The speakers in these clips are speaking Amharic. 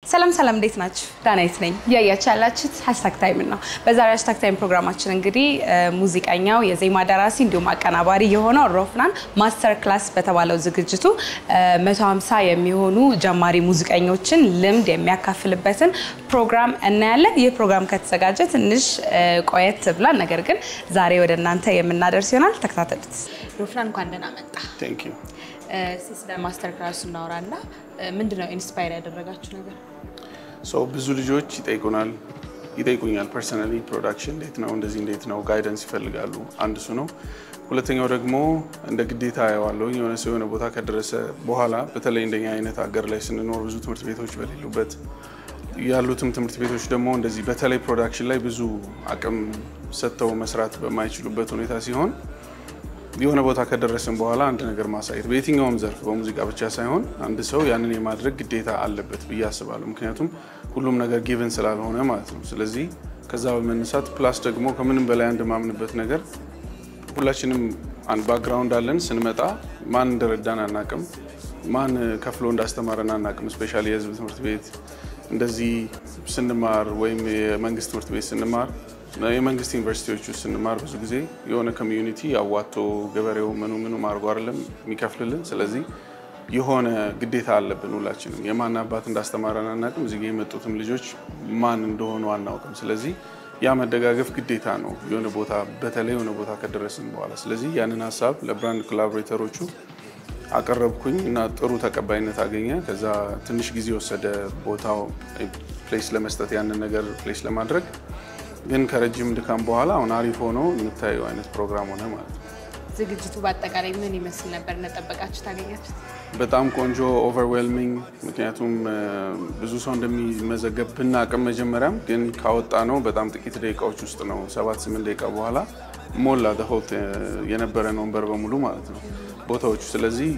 ሰላም ሰላም፣ እንዴት ናችሁ? ዳናይት ነኝ። እያያችሁ ያላችሁት ሀሽታግ ታይም ነው። በዛሬ ሀሽታግ ታይም ፕሮግራማችን እንግዲህ ሙዚቀኛው የዜማ ደራሲ እንዲሁም አቀናባሪ የሆነው ሮፍናን ማስተር ክላስ በተባለው ዝግጅቱ 150 የሚሆኑ ጀማሪ ሙዚቀኞችን ልምድ የሚያካፍልበትን ፕሮግራም እናያለን። ይህ ፕሮግራም ከተዘጋጀ ትንሽ ቆየት ብሏል፣ ነገር ግን ዛሬ ወደ እናንተ የምናደርስ ይሆናል። ተከታተሉት። ሮፍናን እንኳን ደህና መጣ። ቴንክ ዩ። ስለ ማስተር ክላሱ እናወራና ምንድነው ኢንስፓየር ያደረጋችሁ ነገር? ሰው ብዙ ልጆች ይጠይቁናል ይጠይቁኛል ፐርሰናሊ ፕሮዳክሽን እንዴት ነው እንደዚህ እንዴት ነው ጋይደንስ ይፈልጋሉ። አንድ እሱ ነው። ሁለተኛው ደግሞ እንደ ግዴታ ያዋለው የሆነ ሰው የሆነ ቦታ ከደረሰ በኋላ በተለይ እንደኛ አይነት ሀገር ላይ ስንኖር ብዙ ትምህርት ቤቶች በሌሉበት ያሉትም ትምህርት ቤቶች ደግሞ እንደዚህ በተለይ ፕሮዳክሽን ላይ ብዙ አቅም ሰጥተው መስራት በማይችሉበት ሁኔታ ሲሆን የሆነ ቦታ ከደረስን በኋላ አንድ ነገር ማሳየት በየትኛውም ዘርፍ በሙዚቃ ብቻ ሳይሆን አንድ ሰው ያንን የማድረግ ግዴታ አለበት ብዬ አስባለሁ። ምክንያቱም ሁሉም ነገር ጊቭን ስላልሆነ ማለት ነው። ስለዚህ ከዛ በመነሳት ፕላስ ደግሞ ከምንም በላይ አንድ ማምንበት ነገር ሁላችንም አንድ ባክግራውንድ አለን። ስንመጣ ማን እንደረዳን አናቅም፣ ማን ከፍሎ እንዳስተማረን አናቅም። ስፔሻሊ የህዝብ ትምህርት ቤት እንደዚህ ስንማር ወይም የመንግስት ትምህርት ቤት ስንማር የመንግስት ዩኒቨርሲቲዎች ውስጥ ስንማር ብዙ ጊዜ የሆነ ኮሚዩኒቲ አዋቶ ገበሬው ምኑ ምኑ አድርጎ አይደለም የሚከፍልልን። ስለዚህ የሆነ ግዴታ አለብን ሁላችንም። የማን አባት እንዳስተማረን አናውቅም። እዚህ ጋ የመጡትም ልጆች ማን እንደሆኑ አናውቅም። ስለዚህ ያ መደጋገፍ ግዴታ ነው የሆነ ቦታ በተለይ የሆነ ቦታ ከደረስን በኋላ። ስለዚህ ያንን ሀሳብ ለብራንድ ኮላቦሬተሮቹ አቀረብኩኝ እና ጥሩ ተቀባይነት አገኘ። ከዛ ትንሽ ጊዜ ወሰደ ቦታው ፕሌስ ለመስጠት ያንን ነገር ፕሌስ ለማድረግ ግን ከረጅም ድካም በኋላ አሁን አሪፍ ሆኖ የምታየው አይነት ፕሮግራም ሆነ ማለት ነው። ዝግጅቱ በአጠቃላይ ምን ይመስል ነበር? እንደጠበቃችሁ ታገኛችሁት? በጣም ቆንጆ ኦቨርዌልሚንግ። ምክንያቱም ብዙ ሰው እንደሚመዘገብ ብናቅም መጀመሪያም ግን ካወጣ ነው በጣም ጥቂት ደቂቃዎች ውስጥ ነው ሰባት ስምንት ደቂቃ በኋላ ሞላ ሆልት የነበረን ወንበር በሙሉ ማለት ነው ቦታዎቹ። ስለዚህ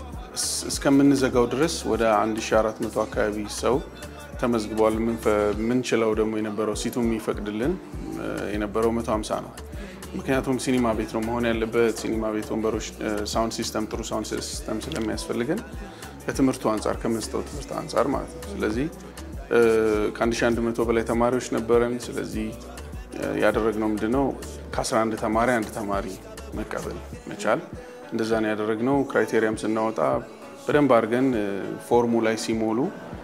እስከምንዘጋው ድረስ ወደ 1400 አካባቢ ሰው ተመዝግቧል። ምንችለው ደግሞ የነበረው ሲቱ የሚፈቅድልን የነበረው 150 ነው። ምክንያቱም ሲኒማ ቤት ነው መሆን ያለበት። ሲኒማ ቤት ወንበሮች፣ ሳውንድ ሲስተም፣ ጥሩ ሳውንድ ሲስተም ስለሚያስፈልገን ከትምህርቱ አንጻር ከምንሰጠው ትምህርት አንጻር ማለት ነው። ስለዚህ ከ1100 በላይ ተማሪዎች ነበረን። ስለዚህ ያደረግነው ምንድነው ከ11 ተማሪ አንድ ተማሪ መቀበል መቻል እንደዛ ነው ያደረግነው። ክራይቴሪያም ስናወጣ በደንብ አድርገን ፎርሙ ላይ ሲሞሉ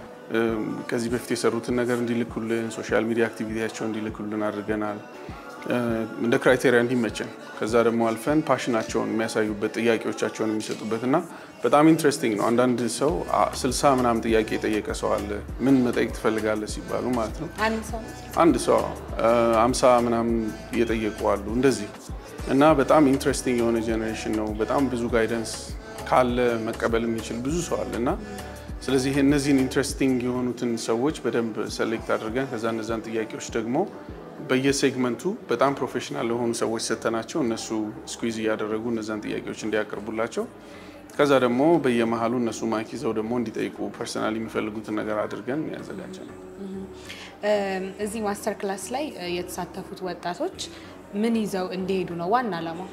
ከዚህ በፊት የሰሩትን ነገር እንዲልኩልን ሶሻል ሚዲያ አክቲቪቲያቸው እንዲልኩልን አድርገናል። እንደ ክራይቴሪያ እንዲመቸን ከዛ ደግሞ አልፈን ፓሽናቸውን የሚያሳዩበት ጥያቄዎቻቸውን የሚሰጡበት እና በጣም ኢንትረስቲንግ ነው። አንዳንድ ሰው ስልሳ ምናምን ጥያቄ የጠየቀ ሰው አለ። ምን መጠየቅ ትፈልጋለህ ሲባሉ ማለት ነው። አንድ ሰው አምሳ ምናምን እየጠየቁ አሉ እንደዚህ እና በጣም ኢንትረስቲንግ የሆነ ጄኔሬሽን ነው። በጣም ብዙ ጋይደንስ ካለ መቀበል የሚችል ብዙ ሰው አለ እና ስለዚህ እነዚህን ኢንትረስቲንግ የሆኑትን ሰዎች በደንብ ሰሌክት አድርገን ከዛ እነዛን ጥያቄዎች ደግሞ በየሴግመንቱ በጣም ፕሮፌሽናል የሆኑ ሰዎች ሰተናቸው እነሱ ስኩዝ እያደረጉ እነዛን ጥያቄዎች እንዲያቀርቡላቸው ከዛ ደግሞ በየመሀሉ እነሱ ማይክ ይዘው ደግሞ እንዲጠይቁ ፐርሰናል የሚፈልጉትን ነገር አድርገን ያዘጋጀ ነው። እዚህ ማስተር ክላስ ላይ የተሳተፉት ወጣቶች ምን ይዘው እንዲሄዱ ነው ዋና ዓላማው?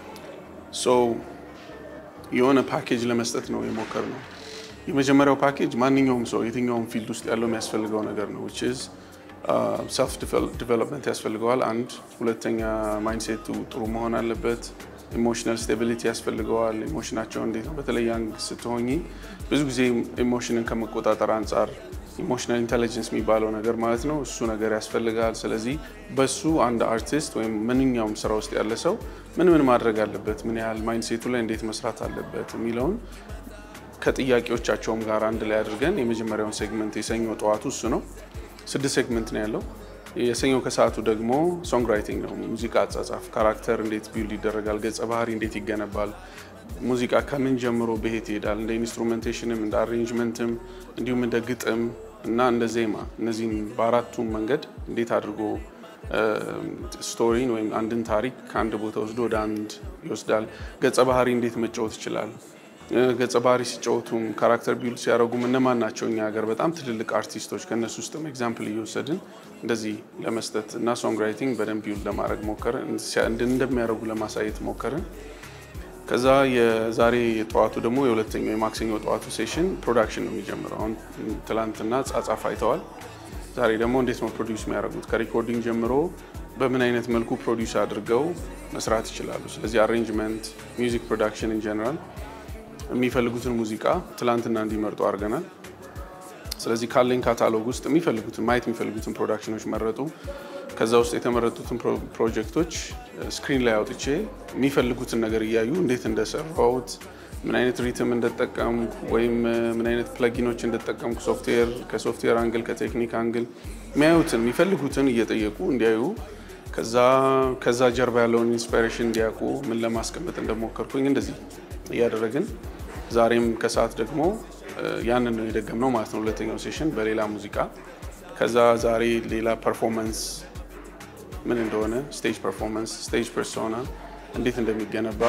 የሆነ ፓኬጅ ለመስጠት ነው የሞከር ነው። የመጀመሪያው ፓኬጅ ማንኛውም ሰው የትኛውም ፊልድ ውስጥ ያለው የሚያስፈልገው ነገር ነው ዊች ኢዝ ሰልፍ ዲቨሎፕመንት ያስፈልገዋል። አንድ ሁለተኛ ማይንድሴቱ ጥሩ መሆን አለበት። ኢሞሽናል ስቴቢሊቲ ያስፈልገዋል። ኢሞሽናቸው እንዴት ነው? በተለይ ያንግ ስትሆኚ ብዙ ጊዜ ኢሞሽንን ከመቆጣጠር አንጻር ኢሞሽናል ኢንቴሊጀንስ የሚባለው ነገር ማለት ነው እሱ ነገር ያስፈልጋል። ስለዚህ በሱ አንድ አርቲስት ወይም ማንኛውም ስራ ውስጥ ያለ ሰው ምን ምን ማድረግ አለበት፣ ምን ያህል ማይንድሴቱ ላይ እንዴት መስራት አለበት የሚለውን ከጥያቄዎቻቸውም ጋር አንድ ላይ አድርገን የመጀመሪያውን ሴግመንት የሰኞ ጠዋቱ እሱ ነው። ስድስት ሴግመንት ነው ያለው። የሰኞው ከሰዓቱ ደግሞ ሶንግ ራይቲንግ ነው። ሙዚቃ አጻጻፍ፣ ካራክተር እንዴት ቢልድ ይደረጋል፣ ገጸ ባህሪ እንዴት ይገነባል፣ ሙዚቃ ከምን ጀምሮ በሄት ይሄዳል፣ እንደ ኢንስትሩሜንቴሽንም እንደ አሬንጅመንትም እንዲሁም እንደ ግጥም እና እንደ ዜማ እነዚህን በአራቱም መንገድ እንዴት አድርጎ ስቶሪን ወይም አንድን ታሪክ ከአንድ ቦታ ወስዶ ወደ አንድ ይወስዳል። ገጸ ባህሪ እንዴት መጫወት ይችላል። ገጸ ባህሪ ሲጫወቱም ካራክተር ቢልድ ሲያደርጉም እነማን ናቸው እኛ ሀገር በጣም ትልልቅ አርቲስቶች ከእነሱ ውስጥም ኤግዛምፕል እየወሰድን እንደዚህ ለመስጠት እና ሶንግ ራይቲንግ በደንብ ቢውል ለማድረግ ሞከርን፣ እንደሚያደርጉ ለማሳየት ሞከርን። ከዛ የዛሬ ጠዋቱ ደግሞ የሁለተኛው የማክሰኞ ጠዋቱ ሴሽን ፕሮዳክሽን ነው የሚጀምረው። አሁን ትላንትና ጻጻፍ አይተዋል። ዛሬ ደግሞ እንዴት ነው ፕሮዲውስ የሚያደርጉት ከሪኮርዲንግ ጀምሮ በምን አይነት መልኩ ፕሮዲውስ አድርገው መስራት ይችላሉ። ስለዚህ አሬንጅመንት፣ ሚውዚክ ፕሮዳክሽን ኢን ጀነራል የሚፈልጉትን ሙዚቃ ትላንትና እንዲመርጡ አድርገናል። ስለዚህ ካለኝ ካታሎግ ውስጥ የሚፈልጉትን ማየት የሚፈልጉትን ፕሮዳክሽኖች መረጡ። ከዛ ውስጥ የተመረጡትን ፕሮጀክቶች ስክሪን ላይ አውጥቼ የሚፈልጉትን ነገር እያዩ እንዴት እንደሰራሁት ምን አይነት ሪትም እንደተጠቀምኩ ወይም ምን አይነት ፕለጊኖች እንደተጠቀምኩ ሶፍትዌር ከሶፍትዌር አንግል ከቴክኒክ አንግል የሚያዩትን የሚፈልጉትን እየጠየቁ እንዲያዩ ከዛ ጀርባ ያለውን ኢንስፓይሬሽን እንዲያውቁ ምን ለማስቀመጥ እንደሞከርኩኝ እንደዚህ እያደረግን ዛሬም ከሰዓት ደግሞ ያንን ነው የደገምነው ማለት ነው። ሁለተኛው ሴሽን በሌላ ሙዚቃ ከዛ ዛሬ ሌላ ፐርፎርመንስ ምን እንደሆነ ስቴጅ ፐርፎርመንስ፣ ስቴጅ ፐርሶና እንዴት እንደሚገነባ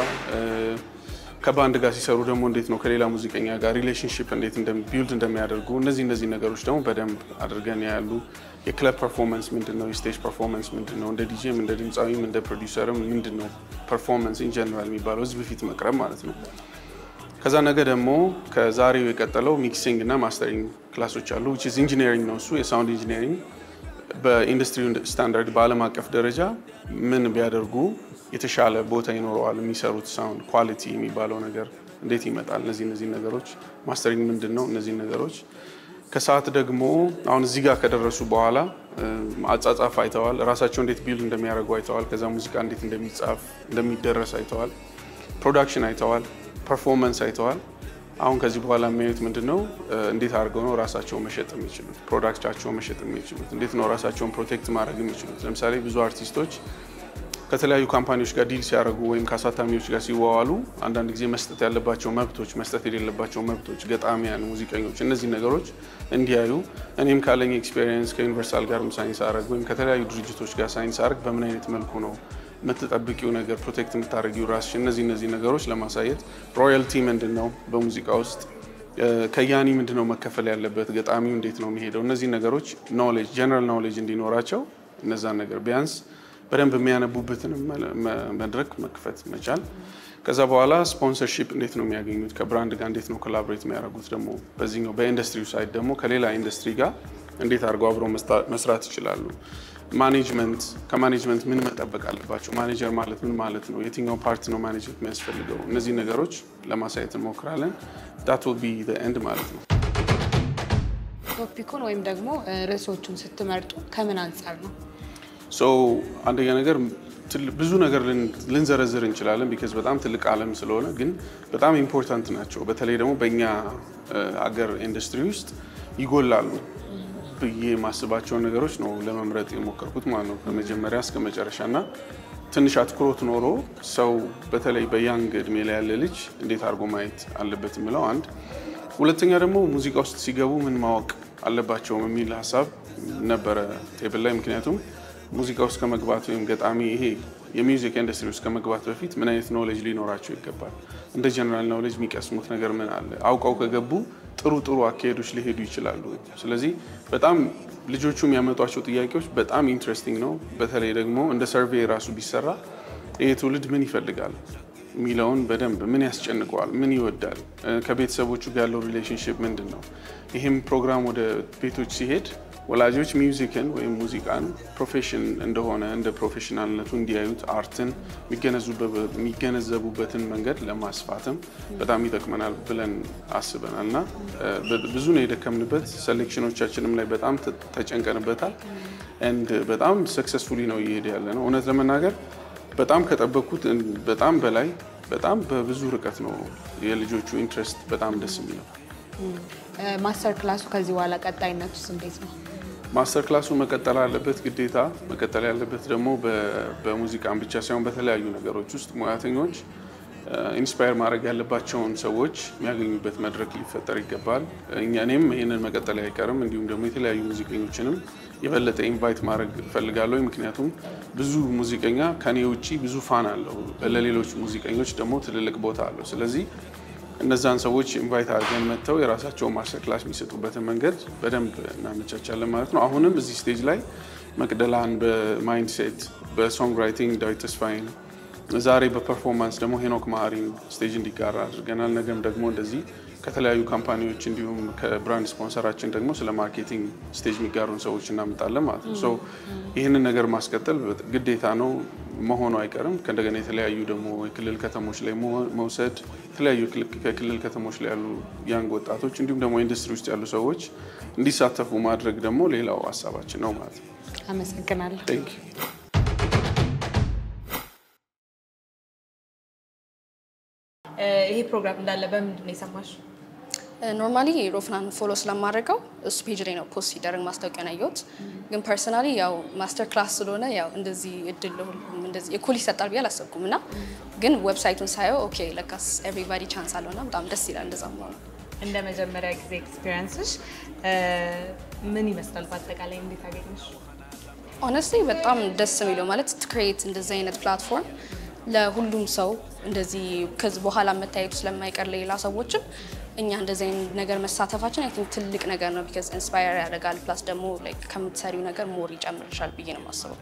ከባንድ ጋር ሲሰሩ ደግሞ እንዴት ነው ከሌላ ሙዚቀኛ ጋር ሪሌሽንሽፕ እንዴት ቢልድ እንደሚያደርጉ እነዚህ እነዚህ ነገሮች ደግሞ በደንብ አድርገን ያሉ የክለብ ፐርፎርመንስ ምንድን ነው፣ የስቴጅ ፐርፎርመንስ ምንድን ነው፣ እንደ ዲጄም እንደ ድምፃዊም እንደ ፕሮዲውሰርም ምንድን ነው ፐርፎርመንስ ኢን ጀነራል የሚባለው ህዝብ ፊት መቅረብ ማለት ነው። ከዛ ነገ ደግሞ ከዛሬው የቀጠለው ሚክሲንግ እና ማስተሪንግ ክላሶች አሉ። ዊች ኢዝ ኢንጂነሪንግ ነው እሱ የሳውንድ ኢንጂነሪንግ በኢንዱስትሪ ስታንዳርድ በዓለም አቀፍ ደረጃ ምን ቢያደርጉ የተሻለ ቦታ ይኖረዋል፣ የሚሰሩት ሳውንድ ኳሊቲ የሚባለው ነገር እንዴት ይመጣል፣ እነዚህ እነዚህ ነገሮች ማስተሪንግ ምንድን ነው፣ እነዚህ ነገሮች ከሰዓት ደግሞ አሁን እዚህ ጋር ከደረሱ በኋላ አጻጻፍ አይተዋል፣ ራሳቸው እንዴት ቢልድ እንደሚያደርጉ አይተዋል። ከዛ ሙዚቃ እንዴት እንደሚጻፍ እንደሚደረስ አይተዋል፣ ፕሮዳክሽን አይተዋል፣ ፐርፎርመንስ አይተዋል። አሁን ከዚህ በኋላ የሚያዩት ምንድን ነው? እንዴት አድርገው ነው ራሳቸው መሸጥ የሚችሉት፣ ፕሮዳክታቸው መሸጥ የሚችሉት፣ እንዴት ነው ራሳቸውን ፕሮቴክት ማድረግ የሚችሉት። ለምሳሌ ብዙ አርቲስቶች ከተለያዩ ካምፓኒዎች ጋር ዲል ሲያደርጉ ወይም ከአሳታሚዎች ጋር ሲዋዋሉ አንዳንድ ጊዜ መስጠት ያለባቸው መብቶች፣ መስጠት የሌለባቸው መብቶች፣ ገጣሚያን፣ ሙዚቀኞች እነዚህ ነገሮች እንዲያዩ እኔም ካለኝ ኤክስፔሪየንስ ከዩኒቨርሳል ጋርም ሳይንስ አረግ ወይም ከተለያዩ ድርጅቶች ጋር ሳይንስ አረግ በምን አይነት መልኩ ነው የምትጠብቂው ነገር ፕሮቴክት የምታደርጊው ራስሽ እነዚህ እነዚህ ነገሮች ለማሳየት ሮያልቲ ምንድን ነው በሙዚቃ ውስጥ ከያኒ ምንድን ነው መከፈል ያለበት ገጣሚው እንዴት ነው የሚሄደው እነዚህ ነገሮች ኖሌጅ ጀነራል ኖሌጅ እንዲኖራቸው እነዛን ነገር ቢያንስ በደንብ የሚያነቡበትን መድረክ መክፈት መቻል። ከዛ በኋላ ስፖንሰርሺፕ እንዴት ነው የሚያገኙት፣ ከብራንድ ጋር እንዴት ነው ኮላቦሬት የሚያደርጉት፣ ደግሞ በዚህኛው በኢንዱስትሪው ሳይድ ደግሞ ከሌላ ኢንዱስትሪ ጋር እንዴት አድርገው አብረው መስራት ይችላሉ። ማኔጅመንት ከማኔጅመንት ምን መጠበቅ አለባቸው፣ ማኔጀር ማለት ምን ማለት ነው፣ የትኛው ፓርት ነው ማኔጀር የሚያስፈልገው፣ እነዚህ ነገሮች ለማሳየት እንሞክራለን። ዳት ዊል ቢ ዘ ኤንድ ማለት ነው። ቶፒኩን ወይም ደግሞ ርዕሶቹን ስትመርጡ ከምን አንጻር ነው? ሶ አንደኛ ነገር ብዙ ነገር ልንዘረዝር እንችላለን ቢካዝ በጣም ትልቅ ዓለም ስለሆነ ግን በጣም ኢምፖርታንት ናቸው። በተለይ ደግሞ በእኛ አገር ኢንዱስትሪ ውስጥ ይጎላሉ ብዬ የማስባቸውን ነገሮች ነው ለመምረጥ የሞከርኩት ማለት ነው ከመጀመሪያ እስከ መጨረሻ እና ትንሽ አትኩሮት ኖሮ ሰው በተለይ በያንግ እድሜ ላይ ያለ ልጅ እንዴት አድርጎ ማየት አለበት የሚለው አንድ፣ ሁለተኛ ደግሞ ሙዚቃ ውስጥ ሲገቡ ምን ማወቅ አለባቸውም የሚል ሀሳብ ነበረ ቴብል ላይ ምክንያቱም ሙዚቃ ውስጥ ከመግባት ወይም ገጣሚ ይሄ የሚውዚክ ኢንዱስትሪ ውስጥ ከመግባት በፊት ምን አይነት ኖሌጅ ሊኖራቸው ይገባል? እንደ ጀነራል ኖሌጅ የሚቀስሙት ነገር ምን አለ? አውቀው ከገቡ ጥሩ ጥሩ አካሄዶች ሊሄዱ ይችላሉ። ስለዚህ በጣም ልጆቹ የሚያመጧቸው ጥያቄዎች በጣም ኢንትረስቲንግ ነው። በተለይ ደግሞ እንደ ሰርቬይ ራሱ ቢሰራ ይህ ትውልድ ምን ይፈልጋል የሚለውን በደንብ ምን ያስጨንቀዋል፣ ምን ይወዳል፣ ከቤተሰቦቹ ጋር ያለው ሪሌሽንሽፕ ምንድን ነው። ይህም ፕሮግራም ወደ ቤቶች ሲሄድ ወላጆች ሚውዚክን ወይም ሙዚቃን ፕሮፌሽን እንደሆነ እንደ ፕሮፌሽናልነቱ እንዲያዩት አርትን የሚገነዘቡበትን መንገድ ለማስፋትም በጣም ይጠቅመናል ብለን አስበናል እና ብዙ ነው የደከምንበት። ሴሌክሽኖቻችንም ላይ በጣም ተጨንቀንበታል። ኤንድ በጣም ሰክሰስፉሊ ነው እየሄደ ያለ ነው። እውነት ለመናገር በጣም ከጠበቅኩት በጣም በላይ በጣም በብዙ ርቀት ነው የልጆቹ ኢንትረስት በጣም ደስ የሚለው። ማስተር ክላሱ ከዚህ በኋላ ቀጣይነቱስ እንዴት ነው? ማስተር ክላሱ መቀጠል አለበት ግዴታ። መቀጠል ያለበት ደግሞ በሙዚቃን ብቻ ሳይሆን በተለያዩ ነገሮች ውስጥ ሙያተኞች ኢንስፓየር ማድረግ ያለባቸውን ሰዎች የሚያገኙበት መድረክ ሊፈጠር ይገባል። እኛ እኔም ይህንን መቀጠል አይቀርም። እንዲሁም ደግሞ የተለያዩ ሙዚቀኞችንም የበለጠ ኢንቫይት ማድረግ እፈልጋለሁ። ምክንያቱም ብዙ ሙዚቀኛ ከኔ ውጭ ብዙ ፋን አለው፣ ለሌሎች ሙዚቀኞች ደግሞ ትልልቅ ቦታ አለው። ስለዚህ እነዛን ሰዎች ኢንቫይት አድርገን መጥተው የራሳቸውን ማስተር ክላስ የሚሰጡበትን መንገድ በደንብ እናመቻቻለን ማለት ነው። አሁንም እዚህ ስቴጅ ላይ መቅደላን በማይንድሴት በሶንግ ራይቲንግ ዳዊት ተስፋዬን ዛሬ በፐርፎርማንስ ደግሞ ሄኖክ ማህሪን ስቴጅ እንዲጋራ አድርገናል። ነገም ደግሞ እንደዚህ ከተለያዩ ካምፓኒዎች እንዲሁም ከብራንድ ስፖንሰራችን ደግሞ ስለ ማርኬቲንግ ስቴጅ የሚጋሩን ሰዎች እናመጣለን ማለት ነው። ሶ ይህንን ነገር ማስቀጠል ግዴታ ነው መሆኑ አይቀርም። ከእንደገና የተለያዩ ደግሞ የክልል ከተሞች ላይ መውሰድ የተለያዩ ከክልል ከተሞች ላይ ያሉ ያንግ ወጣቶች እንዲሁም ደግሞ ኢንዱስትሪ ውስጥ ያሉ ሰዎች እንዲሳተፉ ማድረግ ደግሞ ሌላው ሀሳባችን ነው ማለት ነው። አመሰግናለሁ። ቴንክ ዩ ይሄ ፕሮግራም እንዳለ በምንድን ነው የሰማሽው? ኖርማሊ ሮፍናን ፎሎ ስለማድረገው እሱ ፔጅ ላይ ነው ፖስት ሲደረግ ማስታወቂያ ያየሁት። ግን ፐርሰናሊ ያው ማስተር ክላስ ስለሆነ ያው እንደዚህ እድል ለሁሉም እንደዚህ እኩል ይሰጣል ብዬ አላሰብኩም እና ግን ዌብሳይቱን ሳየው ኦኬ ለካስ ኤቭሪባዲ ቻንስ አለው እና በጣም ደስ ይላል እንደዛ መሆኑ። እንደ መጀመሪያ ጊዜ ኤክስፒሪየንስሽ ምን ይመስላል? በአጠቃላይ እንዴት አገኘሽ? ኦነስትሊ በጣም ደስ የሚለው ማለት ክሬት እንደዚህ አይነት ፕላትፎርም ለሁሉም ሰው እንደዚህ ከዚህ በኋላ መታየቱ ስለማይቀር ለሌላ ሰዎችም እኛ እንደዚህ አይነት ነገር መሳተፋችን አይ ቲንክ ትልቅ ነገር ነው። ቢካዝ ኢንስፓየር ያደርጋል ፕላስ ደግሞ ላይክ ከምትሰሪው ነገር ሞር ይጨምርሻል ብዬ ነው የማስበው።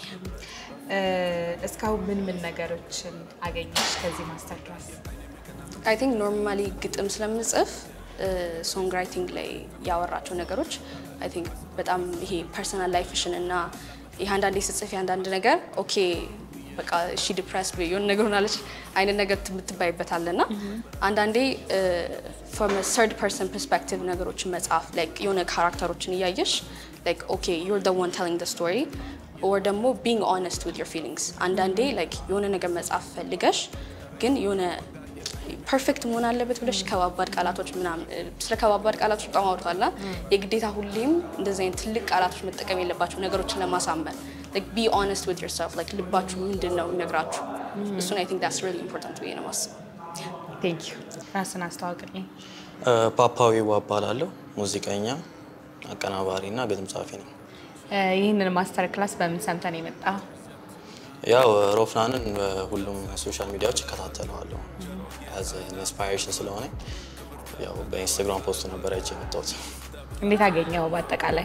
እስካሁን ምን ምን ነገሮችን አገኘሽ ከዚህ ማስተር ክላስ? አይ ቲንክ ኖርማሊ ግጥም ስለምጽፍ ሶንግ ራይቲንግ ላይ ያወራቸው ነገሮች አይ ቲንክ በጣም ይሄ ፐርሰናል ላይፍሽን እና ይህ አንዳንዴ ስጽፍ አንዳንድ ነገር ኦኬ በቃ እሺ ዲፕሬስ የሆነ ነገር ሆናለች አይነት ነገር ትባይበታል እና አንዳንዴ ፍሮም ሰርድ ፐርሰን ፐርስፔክቲቭ ነገሮችን መጽሐፍ ላይክ የሆነ ካራክተሮችን እያየሽ ላይክ ኦኬ ዩር ደ ዋን ቴሊንግ ደ ስቶሪ ኦር ደግሞ ቢንግ ኦነስት ዊዝ ዮር ፊሊንግስ አንዳንዴ ላይክ የሆነ ነገር መጽሐፍ ፈልገሽ ግን የሆነ ፐርፌክት መሆን አለበት ብለሽ ከባባድ ቃላቶች ምናምን ስለ ከባባድ ቃላቶች በጣም አውርቷልና የግዴታ ሁሌም እንደዚህ አይነት ትልቅ ቃላቶች መጠቀም የለባቸው ነገሮችን ለማሳመን ቢ ኦነስት ዊዝ ዮርሰልፍ ላይክ ልባችሁ ምንድን ነው የሚነግራችሁ እሱን አይ ቲንክ ዳትስ ሪሊ ኢምፖርታንት ብዬ ነው የማስበው። ቴንክ ዩ። ራስን አስተዋውቅልኝ። ፓፓዊ እባላለሁ። ሙዚቀኛ፣ አቀናባሪ እና ግጥም ጸሐፊ ነኝ። ይህንን ማስተር ክላስ በምን ሰምተን የመጣ? ያው ሮፍናንን በሁሉም ሶሻል ሚዲያዎች እከታተለዋለሁ ያዘ ኢንስፓይሬሽን ስለሆነ ያው በኢንስታግራም ፖስቱ ነበር አይቼ የመጣሁት። እንዴት አገኘው? በአጠቃላይ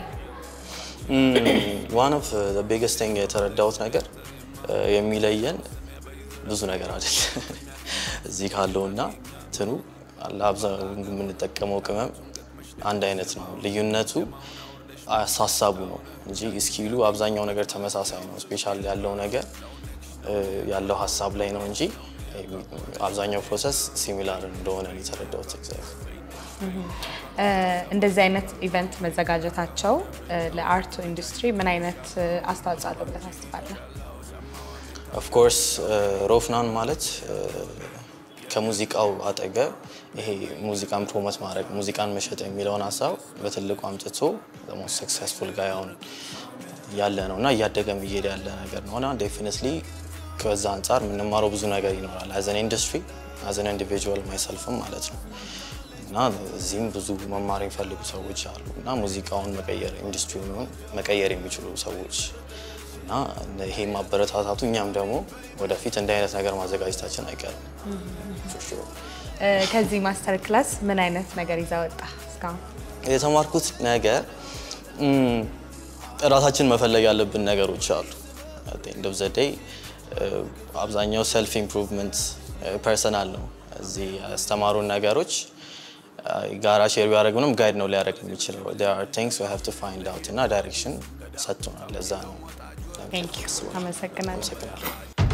ዋን ኦፍ ቢግስት ቲንግ የተረዳሁት ነገር የሚለየን ብዙ ነገር አይደል እዚህ ካለውና ትኑ ለአብዛኛው የምንጠቀመው ቅመም አንድ አይነት ነው። ልዩነቱ አሳሳቡ ነው እንጂ እስኪሉ አብዛኛው ነገር ተመሳሳይ ነው። ስፔሻል ያለው ነገር ያለው ሀሳብ ላይ ነው እንጂ አብዛኛው ፕሮሰስ ሲሚላር እንደሆነ ነው የተረዳሁት። ኤግዛክት እንደዚህ አይነት ኢቨንት መዘጋጀታቸው ለአርቱ ኢንዱስትሪ ምን አይነት አስተዋጽኦ አለው ብለህ ታስባለህ? ኦፍኮርስ ሮፍናን ማለት ከሙዚቃው አጠገብ ይሄ ሙዚቃን ፕሮሞት ማድረግ ሙዚቃን መሸጥ የሚለውን ሀሳብ በትልቁ አምጥቶ ሞስት ሰክሰስፉል ጋር አሁን ያለ ነው እና እያደገም እየሄደ ያለ ነገር ነው እና ዴፊኒትሊ ከዛ አንጻር የምንማረው ብዙ ነገር ይኖራል። አዘን ኢንዱስትሪ አዘን ኢንዲቪጁዋል ማይሰልፍም ማለት ነው እና እዚህም ብዙ መማር የሚፈልጉ ሰዎች አሉ እና ሙዚቃውን መቀየር ኢንዱስትሪውን መቀየር የሚችሉ ሰዎች እና ይሄ ማበረታታቱ እኛም ደግሞ ወደፊት እንዲህ አይነት ነገር ማዘጋጀታችን አይቀርም። ከዚህ ማስተር ክላስ ምን አይነት ነገር ይዛ ወጣ? እስካሁን የተማርኩት ነገር እራሳችን መፈለግ ያለብን ነገሮች አሉ። እንደ ዘዴ አብዛኛው ሰልፍ ኢምፕሩቭመንት ፐርሰናል ነው። እዚህ ያስተማሩን ነገሮች ጋራ ሼር ቢያደርጉንም ጋይድ ነው ሊያደርግ የሚችለው ቲንግስ ዊ ሃቭ ቱ ፋይንድ አውት እና ዳይሬክሽን ሰጥቶናል። ለዛ ነው ቴንክ ዩ አመሰግናለሁ። አመሰግናለሁ።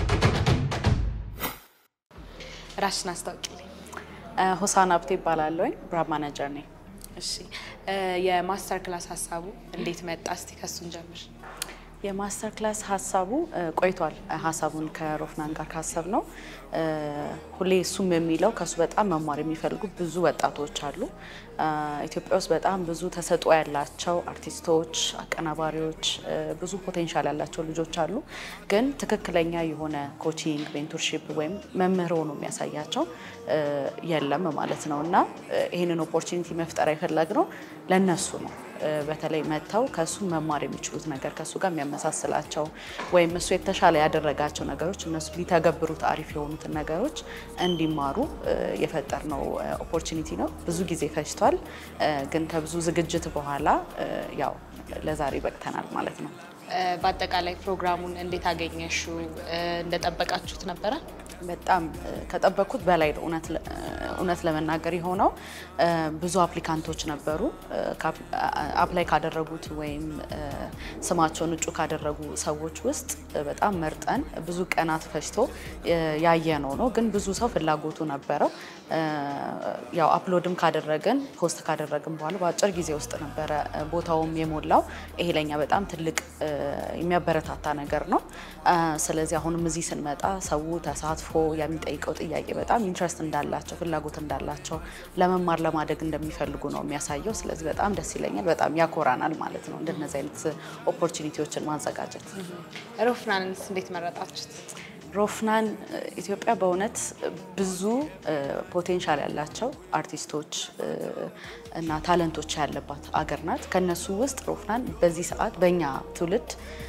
ራስሽን አስታውቂልኝ። ሆሳና ሀብቴ ይባላለሁኝ ብራንድ ማናጀር ነኝ። እሺ የማስተር ክላስ ሀሳቡ እንዴት መጣ? እስቲ ከሱን ጀምር። የማስተር ክላስ ሀሳቡ ቆይቷል። ሀሳቡን ከሮፍናን ጋር ካሰብ ነው ሁሌ እሱም የሚለው ከሱ በጣም መማር የሚፈልጉ ብዙ ወጣቶች አሉ። ኢትዮጵያ ውስጥ በጣም ብዙ ተሰጥኦ ያላቸው አርቲስቶች፣ አቀናባሪዎች፣ ብዙ ፖቴንሻል ያላቸው ልጆች አሉ። ግን ትክክለኛ የሆነ ኮቺንግ ሜንቶርሺፕ ወይም መምህር ሆኖ የሚያሳያቸው የለም ማለት ነው እና ይህንን ኦፖርቹኒቲ መፍጠር የፈለግነው ለነሱ ነው። በተለይ መጥተው ከእሱ መማር የሚችሉት ነገር ከእሱ ጋር የሚያመሳስላቸው ወይም እሱ የተሻለ ያደረጋቸው ነገሮች እነሱ ሊተገብሩት አሪፍ የሆኑትን ነገሮች እንዲማሩ የፈጠርነው ኦፖርቹኒቲ ነው። ብዙ ጊዜ ፈጅቷል፣ ግን ከብዙ ዝግጅት በኋላ ያው ለዛሬ በቅተናል ማለት ነው። በአጠቃላይ ፕሮግራሙን እንዴት አገኘሽው? እንደጠበቃችሁት ነበረ? በጣም ከጠበቅኩት በላይ ነው። እውነት ለመናገር የሆነው ብዙ አፕሊካንቶች ነበሩ። አፕላይ ካደረጉት ወይም ስማቸውን እጩ ካደረጉ ሰዎች ውስጥ በጣም መርጠን ብዙ ቀናት ፈጅቶ ያየነው ነው። ግን ብዙ ሰው ፍላጎቱ ነበረው። ያው አፕሎድም ካደረግን ፖስት ካደረግን በኋላ በአጭር ጊዜ ውስጥ ነበረ ቦታውም የሞላው። ይሄ ለኛ በጣም ትልቅ የሚያበረታታ ነገር ነው። ስለዚህ አሁንም እዚህ ስንመጣ ሰው ተሳትፎ የሚጠይቀው ጥያቄ በጣም ኢንትረስት እንዳላቸው ፍላጎት እንዳላቸው ለመማር ለማደግ እንደሚፈልጉ ነው የሚያሳየው። ስለዚህ በጣም ደስ ይለኛል፣ በጣም ያኮራናል ማለት ነው እንደነዚህ አይነት ኦፖርቹኒቲዎችን ማዘጋጀት። ሮፍናንስ እንዴት መረጣችሁት? ሮፍናን ኢትዮጵያ በእውነት ብዙ ፖቴንሻል ያላቸው አርቲስቶች እና ታለንቶች ያለባት አገር ናት። ከነሱ ውስጥ ሮፍናን በዚህ ሰዓት በእኛ ትውልድ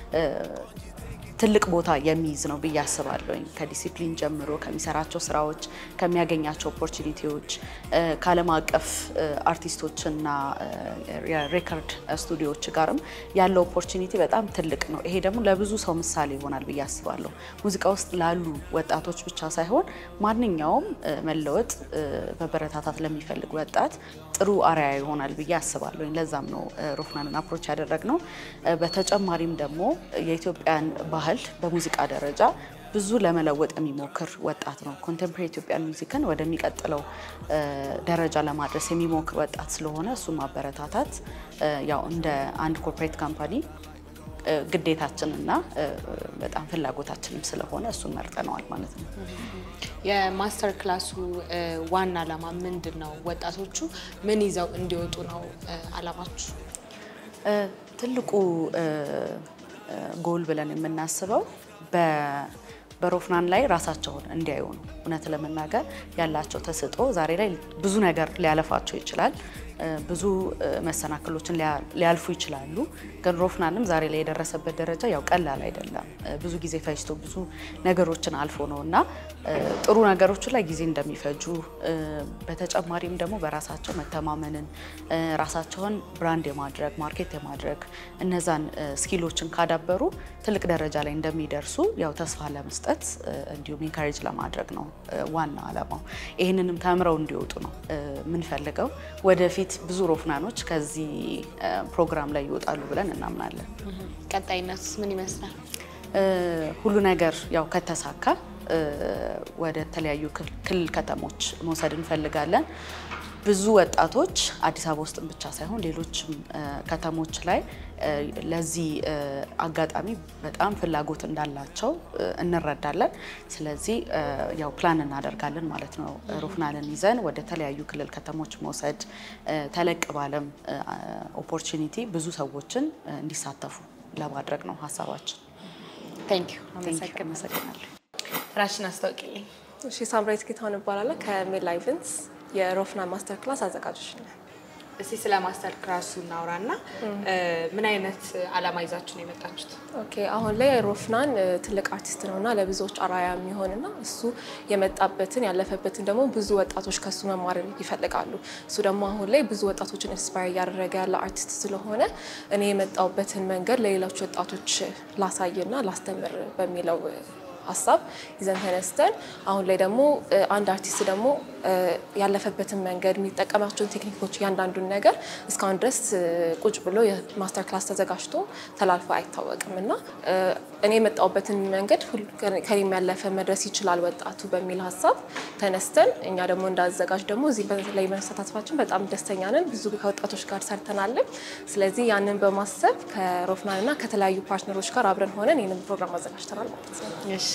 ትልቅ ቦታ የሚይዝ ነው ብዬ አስባለሁኝ። ከዲሲፕሊን ጀምሮ ከሚሰራቸው ስራዎች፣ ከሚያገኛቸው ኦፖርቹኒቲዎች ከዓለም አቀፍ አርቲስቶችና የሬከርድ ስቱዲዮዎች ጋርም ያለው ኦፖርቹኒቲ በጣም ትልቅ ነው። ይሄ ደግሞ ለብዙ ሰው ምሳሌ ይሆናል ብዬ አስባለሁ። ሙዚቃ ውስጥ ላሉ ወጣቶች ብቻ ሳይሆን ማንኛውም መለወጥ መበረታታት ለሚፈልግ ወጣት ጥሩ አርአያ ይሆናል ብዬ አስባለሁ። ለዛም ነው ሮፍናንን አፕሮች ያደረግነው። በተጨማሪም ደግሞ የኢትዮጵያን ባህል በሙዚቃ ደረጃ ብዙ ለመለወጥ የሚሞክር ወጣት ነው። ኮንቴምፖራሪ ኢትዮጵያን ሚውዚክን ወደሚቀጥለው ደረጃ ለማድረስ የሚሞክር ወጣት ስለሆነ እሱን ማበረታታት ያው እንደ አንድ ኮርፖሬት ካምፓኒ ግዴታችንና በጣም ፍላጎታችንም ስለሆነ እሱን መርጠነዋል ማለት ነው። የማስተር ክላሱ ዋና ዓላማ ምንድን ነው? ወጣቶቹ ምን ይዘው እንዲወጡ ነው ዓላማችሁ? ትልቁ ጎል ብለን የምናስበው በሮፍናን ላይ ራሳቸውን እንዲያዩ ነው። እውነት ለመናገር ያላቸው ተሰጥኦ ዛሬ ላይ ብዙ ነገር ሊያለፋቸው ይችላል። ብዙ መሰናክሎችን ሊያልፉ ይችላሉ። ግን ሮፍናንም ዛሬ ላይ የደረሰበት ደረጃ ያው ቀላል አይደለም። ብዙ ጊዜ ፈጅቶ ብዙ ነገሮችን አልፎ ነው እና ጥሩ ነገሮቹ ላይ ጊዜ እንደሚፈጁ በተጨማሪም ደግሞ በራሳቸው መተማመንን ራሳቸውን ብራንድ የማድረግ ማርኬት የማድረግ እነዛን ስኪሎችን ካዳበሩ ትልቅ ደረጃ ላይ እንደሚደርሱ ያው ተስፋ ለመስጠት እንዲሁም ኢንካሬጅ ለማድረግ ነው ዋና ዓላማው። ይህንንም ተምረው እንዲወጡ ነው የምንፈልገው ወደፊት ብዙ ሮፍናኖች ከዚህ ፕሮግራም ላይ ይወጣሉ ብለን እናምናለን። ቀጣይነቱስ ምን ይመስላል? ሁሉ ነገር ያው ከተሳካ ወደ ተለያዩ ክልል ከተሞች መውሰድ እንፈልጋለን። ብዙ ወጣቶች አዲስ አበባ ውስጥ ብቻ ሳይሆን ሌሎችም ከተሞች ላይ ለዚህ አጋጣሚ በጣም ፍላጎት እንዳላቸው እንረዳለን። ስለዚህ ያው ፕላን እናደርጋለን ማለት ነው። ሮፍናንን ይዘን ወደ ተለያዩ ክልል ከተሞች መውሰድ ተለቅ ባለም ኦፖርቹኒቲ ብዙ ሰዎችን እንዲሳተፉ ለማድረግ ነው ሀሳባችን። ቴንክ ዩ አመሰግናለሁ። ራሽን አስታውቂልኝ። እሺ ሳምራዊት ጌታሁን እባላለሁ ከሜላ ኢቨንትስ የሮፍናን ማስተር ክላስ አዘጋጆች ነን። እስቲ ስለ ማስተር ክላሱ እናውራና ምን አይነት አላማ ይዛችሁ ነው የመጣችሁት? ኦኬ አሁን ላይ ሮፍናን ትልቅ አርቲስት ነው እና ለብዙዎች አራያ የሚሆንና እሱ የመጣበትን ያለፈበትን ደግሞ ብዙ ወጣቶች ከሱ መማር ይፈልጋሉ። እሱ ደግሞ አሁን ላይ ብዙ ወጣቶችን ኢንስፓየር እያደረገ ያለ አርቲስት ስለሆነ እኔ የመጣውበትን መንገድ ለሌሎች ወጣቶች ላሳይና ላስተምር በሚለው ሀሳብ ይዘን ተነስተን አሁን ላይ ደግሞ አንድ አርቲስት ደግሞ ያለፈበትን መንገድ የሚጠቀማቸውን ቴክኒኮች እያንዳንዱን ነገር እስካሁን ድረስ ቁጭ ብሎ የማስተር ክላስ ተዘጋጅቶ ተላልፎ አይታወቅም እና እኔ የመጣሁበትን መንገድ ከኔም ያለፈ መድረስ ይችላል ወጣቱ በሚል ሀሳብ ተነስተን እኛ ደግሞ እንዳዘጋጅ ደግሞ እዚህ ላይ መሳተፋችን በጣም ደስተኛ ነን። ብዙ ከወጣቶች ጋር ሰርተናልን። ስለዚህ ያንን በማሰብ ከሮፍናን እና ከተለያዩ ፓርትነሮች ጋር አብረን ሆነን ይህንን ፕሮግራም አዘጋጅተናል ማለት ነው። እሺ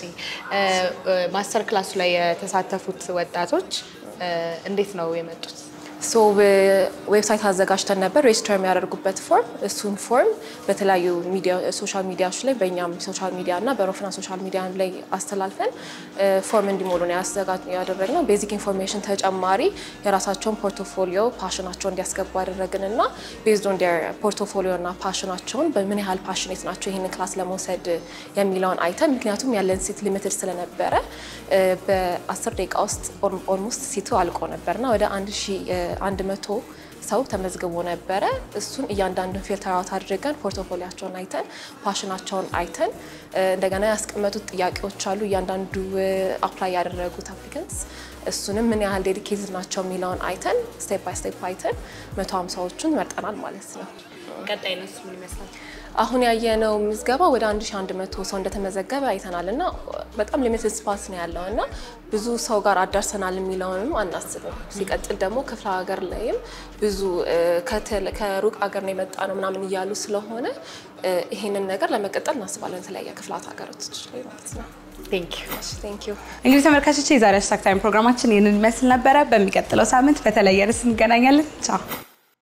ማስተር ክላሱ ላይ የተሳተፉት ወጣቶች እንዴት ነው የመጡት? ሶ ዌብሳይት አዘጋጅተን ነበር ሬጅስተር የሚያደርጉበት ፎርም። እሱን ፎርም በተለያዩ ሶሻል ሚዲያዎች ላይ በእኛም ሶሻል ሚዲያ እና በሮፍናን ሶሻል ሚዲያ ላይ አስተላልፈን ፎርም እንዲሞሉ ነው ያደረግነው። ቤዚክ ኢንፎርሜሽን ተጨማሪ የራሳቸውን ፖርቶፎሊዮ ፓሽናቸውን እንዲያስገቡ ያደረግን እና ቤዝድ ኦን ዴር ፖርቶፎሊዮ እና ፓሽናቸውን በምን ያህል ፓሽኔት ናቸው ይህንን ክላስ ለመውሰድ የሚለውን አይተን ምክንያቱም ያለን ሴት ሊሚትድ ስለነበረ በአስር ደቂቃ ውስጥ ኦልሞስት ሲቱ አልቆ ነበርና ወደ አንድ ሺ አንድ መቶ ሰው ተመዝግቦ ነበረ። እሱን እያንዳንዱን ፊልተር አውት አድርገን ፖርቶፎሊያቸውን አይተን ፓሽናቸውን አይተን እንደገና ያስቀመጡት ጥያቄዎች አሉ። እያንዳንዱ አፕላይ ያደረጉት አፕሊካንትስ እሱንም ምን ያህል ዴዲኬትድ ናቸው የሚለውን አይተን ስቴፕ ባይ ስቴፕ አይተን መቶ ሀምሳዎቹን መርጠናል ማለት ነው። ቀጣይ ነሱ ምን ይመስላል? አሁን ያየነው ምዝገባ ወደ 1100 ሰው እንደተመዘገበ አይተናል እና በጣም ሊሚትድ ስፓስ ነው ያለው እና ብዙ ሰው ጋር አዳርሰናል የሚለውንም አናስብም። ሲቀጥል ደግሞ ክፍለ ሀገር ላይም ብዙ ከሩቅ ሀገር ነው የመጣ ነው ምናምን እያሉ ስለሆነ ይሄንን ነገር ለመቀጠል እናስባለን የተለያየ ክፍላት ሀገሮች ላይ ማለት ነው። ቴንክ ዩ ቴንክ ዩ። እንግዲህ ተመልካቾች የዛሬ ሃሽታግ ታይም ፕሮግራማችን ይህንን ይመስል ነበረ። በሚቀጥለው ሳምንት በተለየ ርዕስ እንገናኛለን። ቻው